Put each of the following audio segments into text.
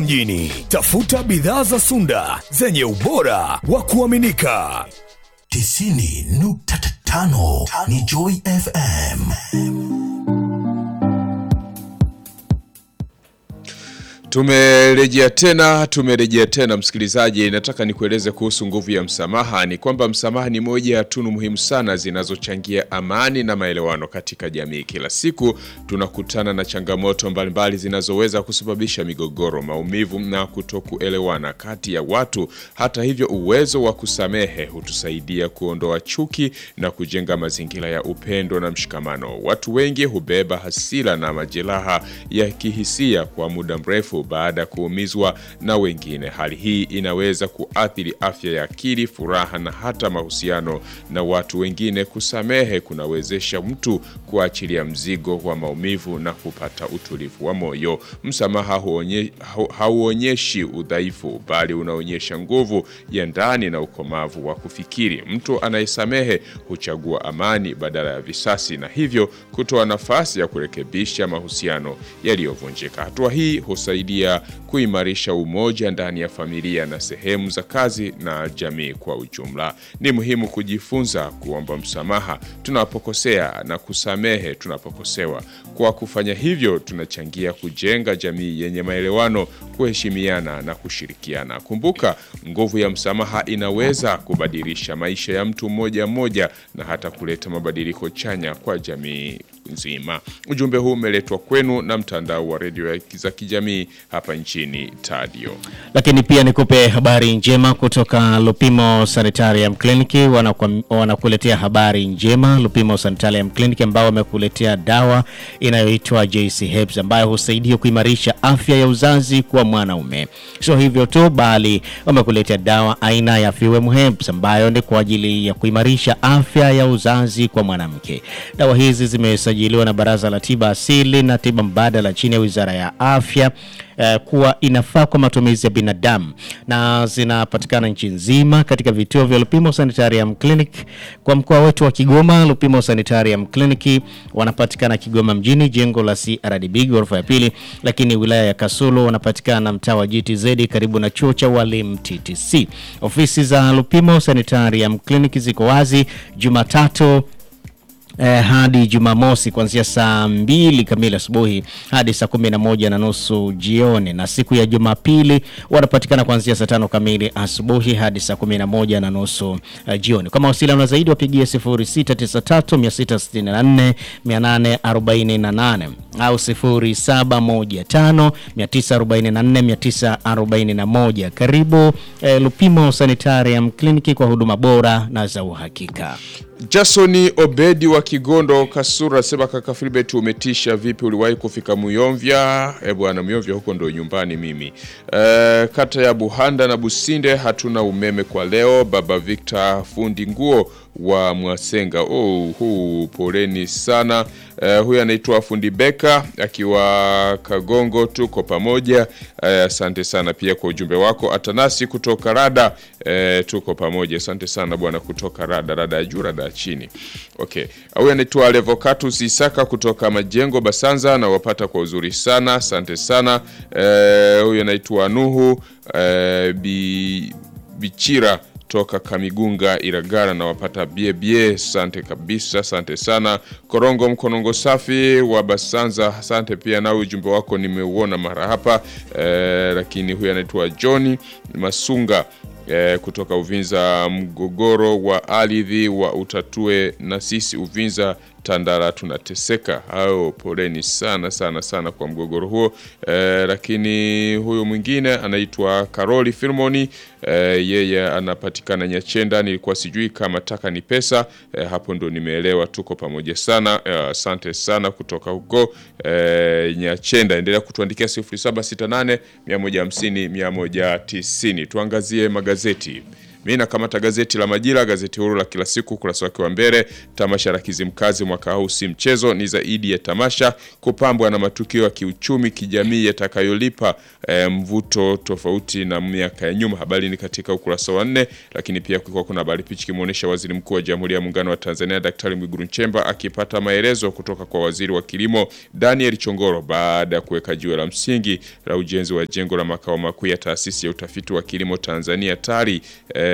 mjini. Tafuta bidhaa za Sunda zenye ubora wa kuaminika. 90.5 ni Joy FM. Tumerejea tena, tumerejea tena msikilizaji, nataka nikueleze kuhusu nguvu ya msamaha. Ni kwamba msamaha ni moja ya tunu muhimu sana zinazochangia amani na maelewano katika jamii. Kila siku tunakutana na changamoto mbalimbali zinazoweza kusababisha migogoro, maumivu na kutokuelewana kati ya watu. Hata hivyo, uwezo wa kusamehe hutusaidia kuondoa chuki na kujenga mazingira ya upendo na mshikamano. Watu wengi hubeba hasira na majeraha ya kihisia kwa muda mrefu baada ya kuumizwa na wengine. Hali hii inaweza kuathiri afya ya akili, furaha na hata mahusiano na watu wengine. Kusamehe kunawezesha mtu kuachilia mzigo wa maumivu na kupata utulivu wa moyo. Msamaha huonye, hauonyeshi udhaifu, bali unaonyesha nguvu ya ndani na ukomavu wa kufikiri. Mtu anayesamehe huchagua amani badala ya visasi, na hivyo kutoa nafasi ya kurekebisha mahusiano yaliyovunjika. Hatua hii husaidia kuimarisha umoja ndani ya familia na sehemu za kazi na jamii kwa ujumla. Ni muhimu kujifunza kuomba msamaha tunapokosea na kusamehe tunapokosewa. Kwa kufanya hivyo, tunachangia kujenga jamii yenye maelewano, kuheshimiana na kushirikiana. Kumbuka, nguvu ya msamaha inaweza kubadilisha maisha ya mtu mmoja mmoja na hata kuleta mabadiliko chanya kwa jamii nzima. Ujumbe huu umeletwa kwenu na mtandao wa redio za kijamii hapa nchini Tadio. Lakini pia nikupe habari njema kutoka Lupimo Sanitarium Clinic. Wanakwa- Wanakuletea habari njema Lupimo Sanitarium Clinic, ambao wamekuletea dawa inayoitwa JC Herbs ambayo husaidia kuimarisha afya ya uzazi kwa mwanaume. Sio hivyo tu, bali wamekuletea dawa aina ya Fewem Herbs ambayo ni kwa ajili ya kuimarisha afya ya uzazi kwa mwanamke. Dawa hizi zimesajiliwa na Baraza la Tiba Asili na Tiba Mbadala chini ya Wizara ya Afya eh, kuwa inafaa kwa matumizi ya binadamu na zinapatikana nchi nzima katika vituo vya Lupimo Sanitarium Clinic. Kwa mkoa wetu wa Kigoma, Lupimo Sanitarium Clinic wanapatikana Kigoma mjini, jengo la CRDB ghorofa ya pili, lakini wilaya ya Kasulu wanapatikana mtaa wa GTZ karibu na chuo cha walimu TTC. Ofisi za Lupimo Sanitarium Clinic ziko wazi Jumatatu eh, hadi Jumamosi kuanzia saa mbili kamili asubuhi hadi saa kumi na moja na nusu jioni, na siku ya Jumapili wanapatikana kuanzia saa tano kamili asubuhi hadi saa kumi na moja na nusu eh, jioni. Kwa mawasiliano zaidi wapigie 0693 664 848 au 0715 944 941. Karibu eh, Lupimo Sanitarium Clinic kwa huduma bora na za uhakika. Jasoni Obedi wa Kigondo Kasura sema kaka Filbert umetisha vipi uliwahi kufika Muyomvya? Eh bwana Muyomvya huko ndo nyumbani mimi. Eh, kata ya Buhanda na Businde hatuna umeme kwa leo. Baba Victor fundi nguo wa Mwasenga. Oh, huu poleni sana. Eh, huyu anaitwa fundi Beka akiwa Kagongo, tuko pamoja. Eh, asante sana pia kwa ujumbe wako. Atanasi kutoka Rada, eh, tuko pamoja. Asante sana bwana kutoka Rada, Rada ya juu, Rada ya chini. Okay. Huyu anaitwa Levocatus Isaka kutoka Majengo Basanza na wapata kwa uzuri sana. Asante sana. Eh, huyu anaitwa Nuhu eh, bi, Bichira toka Kamigunga Iragara na wapata biebie. Asante kabisa, asante sana. Korongo Mkonongo safi wa Basanza, asante pia na ujumbe wako nimeuona mara hapa eh, lakini huyu anaitwa John Masunga eh, kutoka Uvinza. Mgogoro wa ardhi wa utatue na sisi Uvinza Tandara tunateseka. Hao poleni sana sana sana kwa mgogoro huo eh, lakini huyu mwingine anaitwa Karoli Firmoni eh, yeye anapatikana Nyachenda. Nilikuwa sijui kama taka ni pesa eh, hapo ndo nimeelewa. Tuko pamoja sana eh, asante sana kutoka huko eh, Nyachenda. Endelea kutuandikia 0768 150 190. Tuangazie magazeti Mimi nakamata gazeti la Majira, gazeti huru la kila siku, ukurasa wake wa mbele. Tamasha la Kizimkazi mwaka huu si mchezo, ni zaidi ya tamasha, kupambwa na matukio ya kiuchumi, kijamii yatakayolipa eh, mvuto tofauti na miaka ya nyuma. Habari ni katika ukurasa wa nne, lakini pia kulikuwa kuna habari picha kimuonesha Waziri Mkuu wa Jamhuri ya Muungano wa Tanzania Daktari Mwigulu Nchemba akipata maelezo kutoka kwa Waziri wa Kilimo Daniel Chongoro baada ya kuweka jiwe la msingi la ujenzi wa jengo la makao makuu ya Taasisi ya Utafiti wa Kilimo Tanzania TARI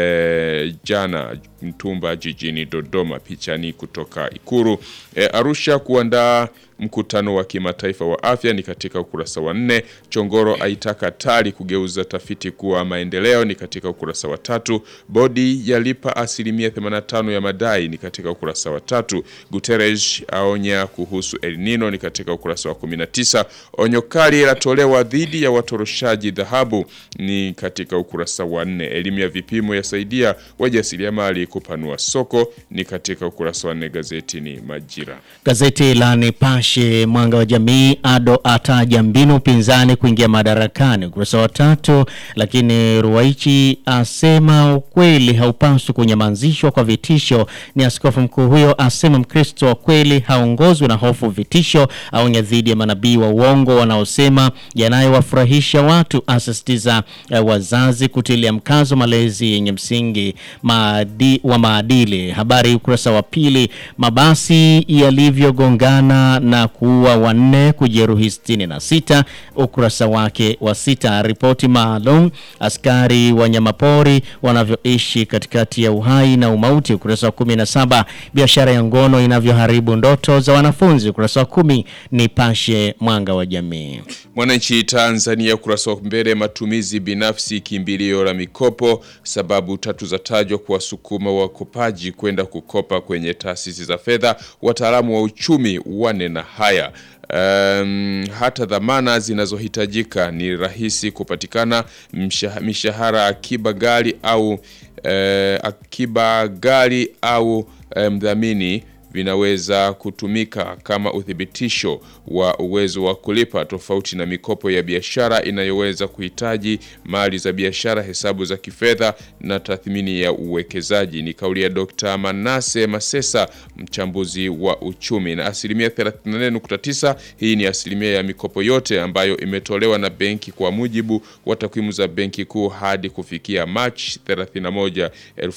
eh, jana Mtumba jijini Dodoma. Picha ni kutoka Ikuru. Eh, Arusha kuandaa mkutano wa kimataifa wa afya ni katika ukurasa wa nne. Chongoro aitaka TARI kugeuza tafiti kuwa maendeleo ni katika ukurasa wa tatu. Bodi yalipa asilimia 85 ya madai ni katika ukurasa wa tatu. Guterres aonya kuhusu El Nino ni katika ukurasa wa 19. Onyo kali latolewa dhidi ya watoroshaji dhahabu ni katika ukurasa wa nne. Elimu ya vipimo yasaidia wajasiriamali kupanua soko ni katika ukurasa wa nne. Gazeti ni Majira. Gazeti la Nipashe Mwanga wa Jamii, Ado ataja mbinu upinzani kuingia madarakani, ukurasa wa tatu. Lakini Ruwaichi asema ukweli haupaswi kunyamazishwa kwa vitisho. Ni askofu mkuu huyo asema Mkristo wa kweli haongozwi na hofu, vitisho. Aonya dhidi ya manabii wa uongo wanaosema yanayowafurahisha watu, asisitiza eh, wazazi kutilia mkazo malezi yenye msingi maadi, wa maadili. Habari ukurasa wa pili. Mabasi yalivyogongana na kuua wanne kujeruhi sitini na sita ukurasa wake wa sita. Ripoti maalum askari wanyamapori wanavyoishi katikati ya uhai na umauti ukurasa wa kumi na saba. Biashara ya ngono inavyoharibu ndoto za wanafunzi ukurasa wa kumi. Nipashe Mwanga wa Jamii. Mwananchi Tanzania ukurasa wa mbele, matumizi binafsi kimbilio la mikopo, sababu tatu za tajwa kuwasukuma wakopaji kwenda kukopa kwenye taasisi za fedha, wataalamu wa uchumi wane na haya Um, hata dhamana zinazohitajika ni rahisi kupatikana. Mshah- Mishahara akiba gari au eh, akiba gari au eh, mdhamini vinaweza kutumika kama uthibitisho wa uwezo wa kulipa, tofauti na mikopo ya biashara inayoweza kuhitaji mali za biashara, hesabu za kifedha na tathmini ya uwekezaji. Ni kauli ya Dr. Manase Masesa, mchambuzi wa uchumi. Na asilimia 34.9, hii ni asilimia ya mikopo yote ambayo imetolewa na benki kwa mujibu wa takwimu za Benki Kuu hadi kufikia Machi 31,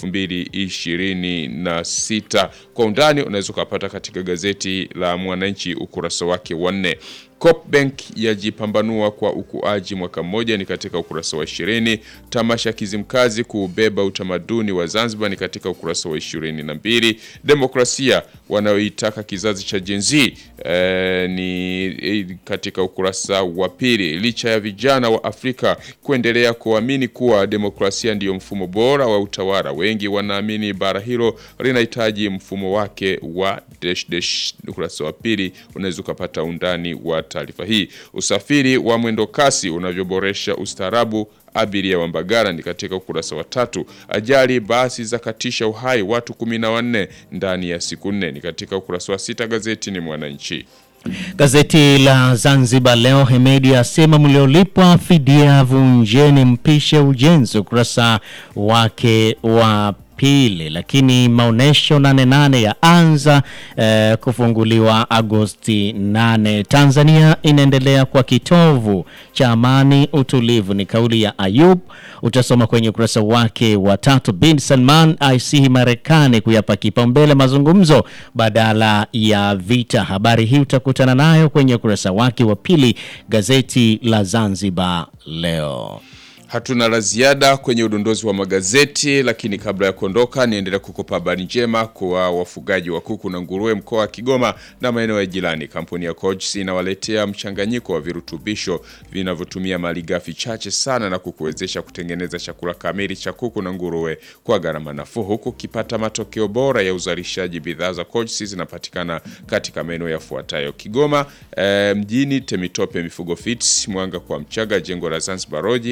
2026. Kwa undani unaweza ukapata katika gazeti la Mwananchi ukurasa wake wa nne. Copbank yajipambanua kwa ukuaji mwaka mmoja ni katika ukurasa wa ishirini. Tamasha Kizimkazi kuubeba utamaduni wa Zanzibar ni katika ukurasa wa ishirini na mbili. Demokrasia wanayoitaka kizazi cha Gen Z eh, ni eh, katika ukurasa wa pili. Licha ya vijana wa Afrika kuendelea kuamini kuwa demokrasia ndiyo mfumo bora wa utawala, wengi wanaamini bara hilo linahitaji mfumo wake wa dash dash. Ukurasa wa pili unaweza ukapata undani wa taarifa hii. Usafiri wa mwendo kasi unavyoboresha ustaarabu abiria wa Mbagala ni katika ukurasa wa tatu. Ajali basi za katisha uhai watu kumi na wanne ndani ya siku nne ni katika ukurasa wa sita. Gazeti ni Mwananchi. Gazeti la Zanzibar Leo, Hemedi asema mliolipwa fidia vunjeni mpishe ujenzi, ukurasa wake wa pili. Lakini maonyesho nane nane ya anza eh, kufunguliwa Agosti 8. Tanzania inaendelea kwa kitovu cha amani utulivu, ni kauli ya Ayub, utasoma kwenye ukurasa wake wa tatu. Bin Salman aisihi Marekani kuyapa kipaumbele mazungumzo badala ya vita. Habari hii utakutana nayo kwenye ukurasa wake wa pili, gazeti la Zanzibar Leo. Hatuna la ziada kwenye udondozi wa magazeti, lakini kabla ya kuondoka, niendelea kukupa habari njema kwa wafugaji wa kuku na nguruwe mkoa wa Kigoma na maeneo ya jirani. Kampuni ya Coach inawaletea mchanganyiko wa virutubisho vinavyotumia malighafi chache sana na kukuwezesha kutengeneza chakula kamili cha kuku na nguruwe kwa gharama nafuu, huku ukipata matokeo bora ya uzalishaji. Bidhaa za Coach zinapatikana katika maeneo yafuatayo: Kigoma eh, mjini, Temitope Mifugo Fits, Mwanga kwa Mchaga, jengo la Zanzibar Road au piga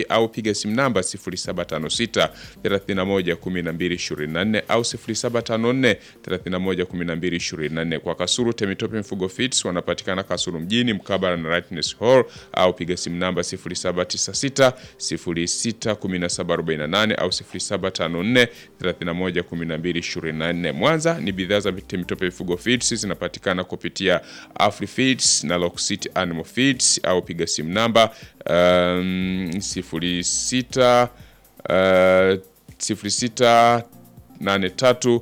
piga simu namba 0756 31 12 24 au 0754 31 12 24. Kwa Kasuru Temitope Mfugo Fits wanapatikana Kasuru mjini mkabala na Rightness Hall au piga simu namba 0796 06 1748 au 0754 31 12 24. Mwanza ni bidhaa za Temitope Mfugo Fits zinapatikana kupitia Afrifeeds na Lock City Animal Feeds au piga simu namba um, 06 uh, 06 83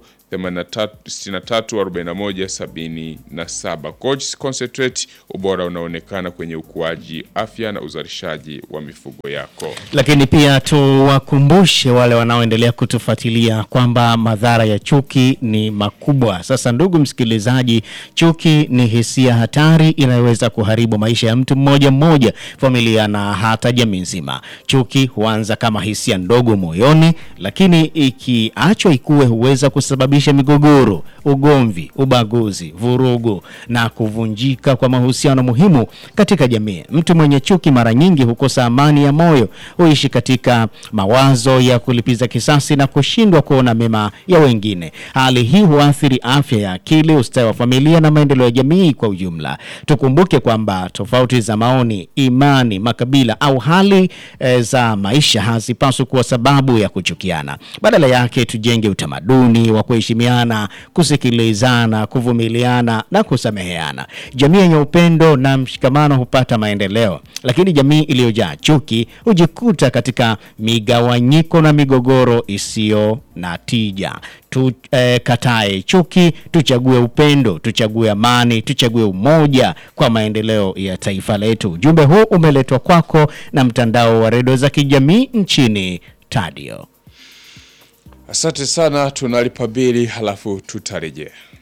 83 Coach Concentrate, ubora unaonekana kwenye ukuaji, afya na uzalishaji wa mifugo yako. Lakini pia tuwakumbushe wale wanaoendelea kutufuatilia kwamba madhara ya chuki ni makubwa. Sasa ndugu msikilizaji, chuki ni hisia hatari inayoweza kuharibu maisha ya mtu mmoja mmoja, familia na hata jamii nzima. Chuki huanza kama hisia ndogo moyoni, lakini ikiachwa ikue huweza kusababisha migogoro, ugomvi, ubaguzi, vurugu na kuvunjika kwa mahusiano muhimu katika jamii. Mtu mwenye chuki mara nyingi hukosa amani ya moyo, huishi katika mawazo ya kulipiza kisasi na kushindwa kuona mema ya wengine. Hali hii huathiri afya ya akili, ustawi wa familia na maendeleo ya jamii kwa ujumla. Tukumbuke kwamba tofauti za maoni, imani, makabila au hali e, za maisha hazipaswi kuwa sababu ya kuchukiana. Badala yake tujenge utamaduni wa kuheshimiana, kusikilizana, kuvumiliana na kusameheana. Jamii yenye upendo na mshikamano hupata maendeleo, lakini jamii iliyojaa chuki hujikuta katika migawanyiko na migogoro isiyo na tija. Tukatae eh, chuki, tuchague upendo, tuchague amani, tuchague umoja kwa maendeleo ya taifa letu. Ujumbe huu umeletwa kwako na mtandao wa redio za kijamii nchini Tadio. Asante sana, tunalipa bili halafu tutarejea.